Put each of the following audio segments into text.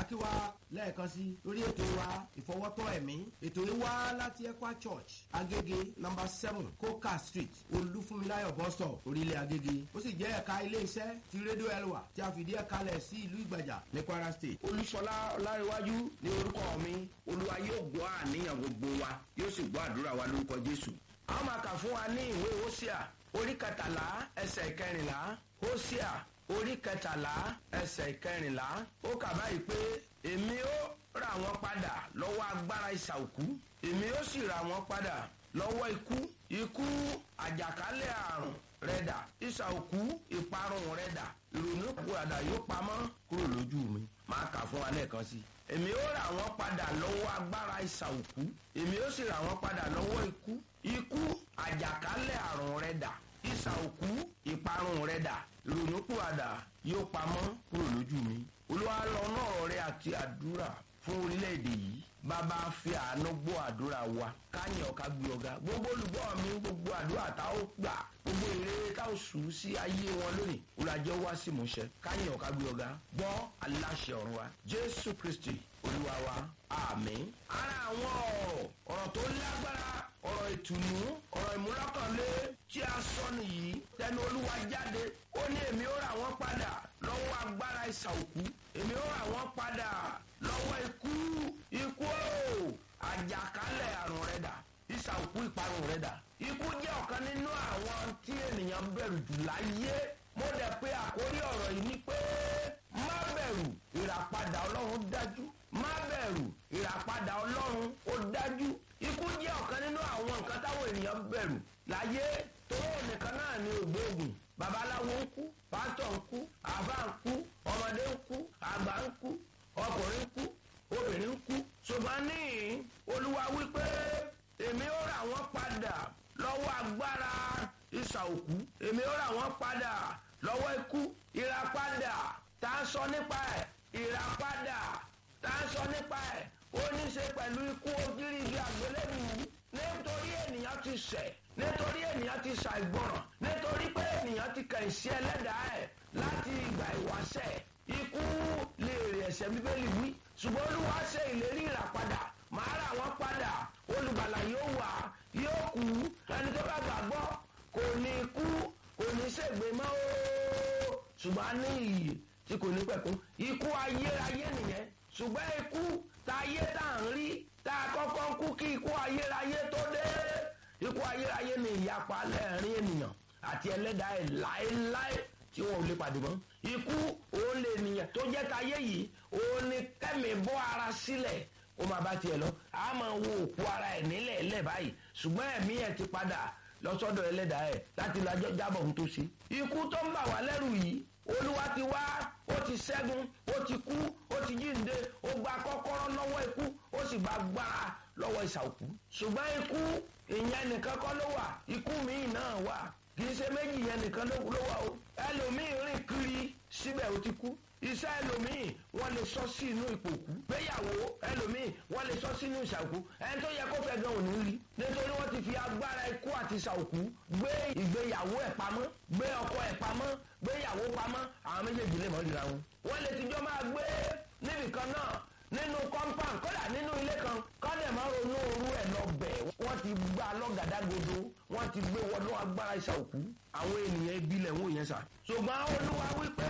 kí wa lẹ́ẹ̀kan sí lórí ètò wa ìfọwọ́tọ́ ẹ̀mí ètò yìí wá láti ekwa church agége number seven coca street olúfúnmiláyọ̀ bus stop orílẹ̀ agége ó sì jẹ́ ẹ̀ka iléeṣẹ́ ti rédíò elwa tí a fìdí ẹ̀ka lẹ̀ sí ìlú ìgbàjà ní kwara state. olùsọlá ọláríwájú ní orúkọ mi olúwa yóò gbọ́ àníyàn gbogbo wa yóò sì gbọ́ àdúrà wa lórúkọ jésù. a ó máa kà fún wa ní ìwé hósíà orí kẹtàlá ẹsẹ̀ kẹrìnlá hósíà orí kẹtàlá ẹsẹ̀ kẹrìnlá ó kà báyìí pé èmi ó rà wọ́n padà lọ́wọ́ agbára ìsà òkú èmi ó sì rà wọ́n padà lọ́wọ́ ikú ikú àjàkálẹ̀ àrùn rẹ̀dà ìsà òkú ìparun rẹ̀dà ìrònú kúràdà yóò pamọ́ kúrò lójú mi máa kà fún wa lẹ́ẹ̀kan sí i èmi ó rà wọ́n padà lọ́wọ́ agbára ìsà òkú èmi ó sì rà wọ́n padà lọ́wọ́ ikú ikú àjàkálẹ̀ àrùn rẹ̀dà ìsà òkú ìparun rẹ̀dà ìrònú kúràdà yóò pamọ́ kúrò lójú mi olúwa lọ náà rẹ àti àdúrà fún orílẹ̀-èdè yìí bàbá fi àánú gbọ́ àdúrà wa káyìn ọ̀ka gbé ọ̀gá gbogbo olùgbọ́ mi gbogbo àdúrà tá ó gbà gbogbo èrè tá ó sùn sí ayé wọn lónìí olùwàjẹ́ wá sí ìmúṣẹ káyìn ọ̀ka gbé ọ̀gá gbọ́ aláṣẹ ọ̀run wa jésù kristi olúwa wa àmín. ara àwọn ọ̀rọ̀ ọ̀rọ̀ tó lágbára ọ̀rọ̀ ìtùnú ọ̀rọ̀ ìmúlọ́kànlé tí a sọ nìyí tẹnu olúwa jáde ó ní èmi ó rà wọ́n padà lọ́wọ́ agbára ìsà òkú èmi ó rà wọ́n padà lọ́wọ́ ikú ikú o àjàkálẹ̀ àrùn rẹ̀ dà ìsà òkú ìparun rẹ̀ dà ikú jẹ́ ọ̀kan nínú àwọn tí ènìyàn bẹ̀rù jù láyé mo dẹ̀ pé àkórí ọ̀rọ̀ yìí ni pé má bẹ̀rù ìràpadà ọlọ́run dájú má bẹ̀rù ìràpadà ọlọ́run ó dájú ikú jẹ́ ọ̀kan nínú àwọn nǹkan táwọn ènìyàn bẹ̀rù láyé tó nìkan náà ní ògbóògùn babaláwo ń kú pásítọ̀ ń kú àbá ń kú ọmọdé ń kú àgbà ń kú ọkùnrin ń kú obìnrin ń kú ṣùgbọ́n ní olúwa wípé èmi ó rà wọ́n padà lọ́wọ́ agbára ìsà òkú èmi ó rà wọ́n padà lọ́wọ́ ikú ìràpadà tá a sọ nípa ẹ̀ ìràpadà tá a sọ nípa ẹ̀ ó ní í ṣe pẹ̀lú ikú ojúrí igi àgbélébùú nítorí ènìyàn ti ṣẹ̀ nítorí ènìyàn ti ṣàìgbọràn nítorí pé ènìyàn ti kàn sí ẹlẹ́dàá ẹ̀ láti ìgbà ìwáṣẹ̀ ikú lè rè ẹ̀sẹ̀ bíbélì wí ṣùgbọ́n olúwa ṣe ìlérí ìràpadà màá rà wọ́n padà olùgbàlà yóò wà yóò kú ẹni tó bá gbàgbọ́ kò ní kú kò ní ṣègbè mọ́ o ṣùgbọ́n a ní iyì tí kò ní pẹ̀kún ikú ayérayé nìyẹn ṣùgbọ́n ikú tá ayé tá à ń rí tá a kọ́kọ́ ń kú kí ikú ayérayé tó dé ikú ayérayé ni ìyapa lẹ́ẹ̀rín ènìyàn àti ẹlẹ́dàá ẹ̀ láéláé tí wọn ò lè pàdé mọ́ ikú òun lè nìyẹn tó jẹ́ táyé yìí òun ni kẹ́mi bọ́ ara sílẹ̀ ó máa bá tiẹ̀ lọ a máa wo òkú ara ẹ̀ nílẹ̀ ẹ̀lẹ́ báyìí ṣùgbọ́n ẹ̀mí ẹ̀ ti padà lọ́sọ́dọ̀ ẹlẹ́dàá ẹ̀ láti lajọ́ jábọ̀ ohun tó ṣe ikú tó ń bà wá lẹ́rù yìí olúwa ti wá ó ti ṣẹ́gun ó ti kú ó ti jíǹde ó gba kọ́kọ́rọ́ lọ́wọ́ ikú ó sì gba gbára lọ́wọ́ ìsàkú ṣùgbọ́n ikú ìyẹn nìkan kọ́ ló wà ikú míì náà wà kì í ṣe méjì yẹn nìkan ló wà o ẹlòmíì rìn kiri síbẹ̀ ó ti kú iṣẹ́ ẹlòmíì wọ́n lè sọ sí inú ìpòkú gbéyàwó ẹlòmíì wọ́n lè sọ sínú ìṣàkú ẹni tó yẹ kó fẹ́ gan òní rí nítorí wọ́n ti fi agbára ikú àti ìṣàkú gbé ìgbéyàwó ẹ̀ pamọ́ gbé ọkọ ẹ̀ pamọ́ gbéyàwó pamọ́ àwọn méjèèjì lè mọ́ ríra wọn. wọ́n lè tijọ́ máa gbé níbìkan náà nínú compound kódà nínú ilé kan kọ́dẹ̀ máa ronú orú ẹ̀ lọ bẹ̀ wọ́n ti gba lọ́gàdágodo wọ́n ti gbé wọnú agbára ìṣàkú àwọn ènìyàn ibi lẹ̀ wọ́n yẹn sà. ṣùgbọ́n olúwa wípé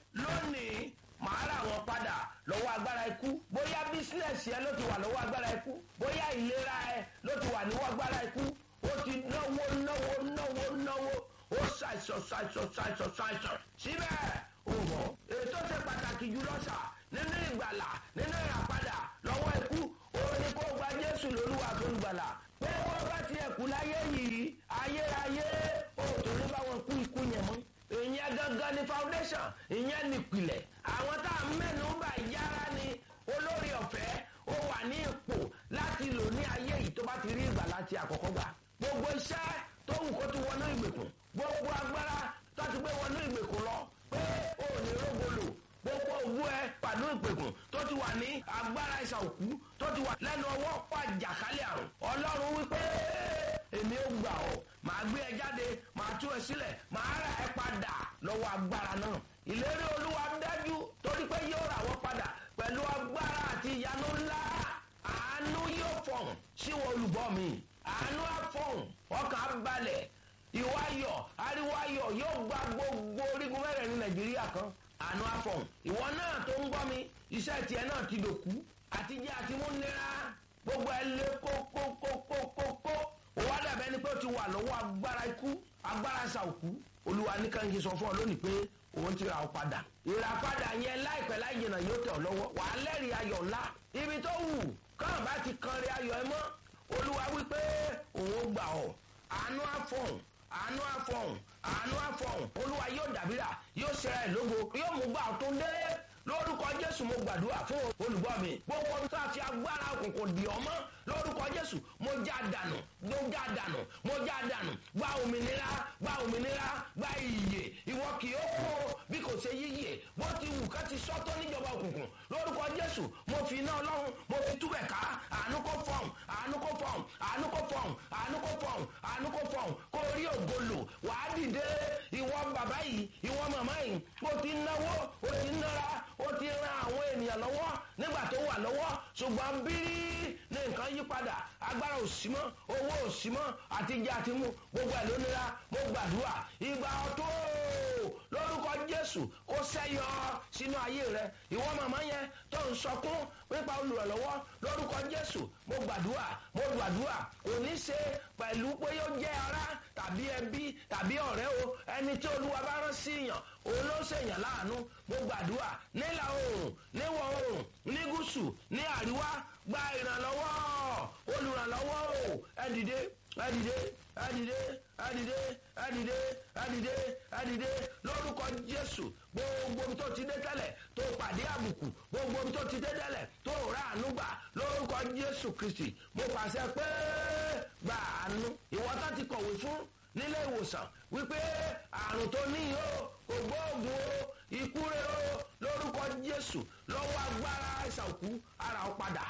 lónìí màá rà wọn padà lọ́wọ́ agbára ikú bóyá bísínẹ̀sì ẹ ló ti wà lọ́wọ́ agbára ikú bóyá ìlera ẹ ló ti wà níwọ́ agbára ikú ó ti náwó náwó náwó náwó ó ṣàìsàn ṣàìsàn ṣàìsàn ṣàìsàn síbẹ̀ ó mọ̀ ètò ṣe pàtàkì jùlọ sà nínú ìgbàlà nínú ìràpadà lọ́wọ́ ikú òun ni kó gba jésù lólúwa tó ń gbàlà pé wọ́n bá tiẹ̀ kú láyé yìí ayérayé ó tó ní báwọn kú ikú yẹn mọ́ ìyẹn gangan ni foundation ìyẹn nìpìlẹ̀ àwọn tá a mẹ́nu bà yára ni olórí ọ̀fẹ́ ó wà ní ipò láti lò ní ayé yìí tó bá ti rí ìgbà láti àkọ́kọ́ gbà gbogbo iṣẹ́ tó wù kó ti wọnú ìgbèkùn gbogbo agbára tó ti gbé wọnú ìgbèkùn lọ pé ó ní rógbòlò gbogbo owó ẹ pàdé ìgbèkùn tó ti wà ní agbára ìsà òkú tó ti wà lẹ́nu ọwọ́ pàjàkálẹ̀ àrùn ọlọ́run wípé èmi ò gbà ọ́ màá gbé ẹ jáde màá tú ẹ sílẹ̀ màá rà ẹ padà lọ́wọ́ agbára náà ìlérí olúwa dájú torí pé yóò rà wọ́n padà pẹ̀lú agbára. mi àánú àfọ̀hún ọkàn balẹ̀ ìwáyọ̀ ariwáyọ̀ yóò gba gbogbo orígun mẹ́rẹ̀ ní nàìjíríà kan àánú àfọ̀hún ìwọ náà tó ń gbọ́ mi iṣẹ́ tiẹ̀ náà ti dòkú àtijọ́ àti mú nira gbogbo ẹ lé kókókókókó ó wá dàbẹ́ ni pé ó ti wà lọ́wọ́ agbára ikú agbára ṣàòkú olúwa nìkan kí n sọ fún ọ lónìí pé òun ti ra ọ padà ìràpadà yẹn láìpẹ́ láì jìnnà yóò tẹ̀ ọ́ lọ́wọ́ wàá lẹ́rìí ayọ̀ ńlá ibi tó wù káwọn bá ti kan rí ayọ̀ ẹ mọ́ olúwa wípé òun ó gbà ọ́ àánú àfọ̀hún àánú àfọ̀hún àánú àfọ̀hún olúwa yóò dàbíra yóò ṣẹra ẹ̀ lógo yóò mú gbà tó dé lórúkọ jésù mo gbàdúrà fún olùgbọ́ mi gbogbo ọdún tó a fi agbára òkùnkùn dì ọ́ mọ́ lórúkọ jésù mo já dànù mo já dànù mo já dànù gba òmìnira gba òmìnira gba ìyè ìwọ kì í kó bí kò ṣe yíyè bó ti wù ká ti sọ́tọ́ níjọba òkùnkùn lórúkọ jésù mo fi iná ọlọ́run mo fi túbẹ̀ ká àánú kó fọ̀hún àánú kó fọ̀hún àánú kó fọ̀hún àánú kó fọ̀hún àánú kó fọ̀hún kó rí ògolo wàá dìde ìwọ bàbá yìí ìwọ màmá yìí o ti náwó o ti nára ó ti ran àwọn ènìyàn lọ́wọ́ nígbà tó wà lọ́wọ́ ṣùgbọ́n bírí ní nǹkan yí padà agbára òsì mọ́ owó òsì mọ́ àtijọ́ àti mú gbogbo ẹ̀ lónìí mo gbàdúrà ìgbà ọ̀tọ̀ lórúkọ jésù kó sẹ́yọ sínú ayé rẹ ìwọ màmá yẹn tó ń sọkún nípa olùrànlọ́wọ́ lórúkọ jésù mo gbàdúrà mo gbàdúrà kò ní ṣe pẹ̀lú pé yóò jẹ́ ara tàbí ẹbí tàbí ọ̀rẹ́ o ẹni tí olúwa bá rán sí yàn òun ló ṣèyàn láàánú mo gbàdúrà nílà oòrùn níwọ̀ oòrùn ní gúúsù ní àríwá gba ìrànlọ́wọ́ olùrànlọ́wọ́ o ẹ dìde ẹ dìde ẹ dìde ẹ dìde ẹ dìde ẹ dìde ẹ dìde lórúkọ jésù gbogbo omi tó ti dé tẹ́lẹ̀ tó pàdé àbùkù gbogbo omi tó ti dé tẹ́lẹ̀ tó rà àánú gbà lórúkọ jésù kristi mo pàṣẹ pé gba àánú ìwọ́tá ti kọ̀wé fún nílé ìwòsàn wípé àrùn tó ní yìí ó kò gbóògùn o ikú rẹ o lórúkọ jésù lọ́wọ́ agbára ìsànkú ara ọ padà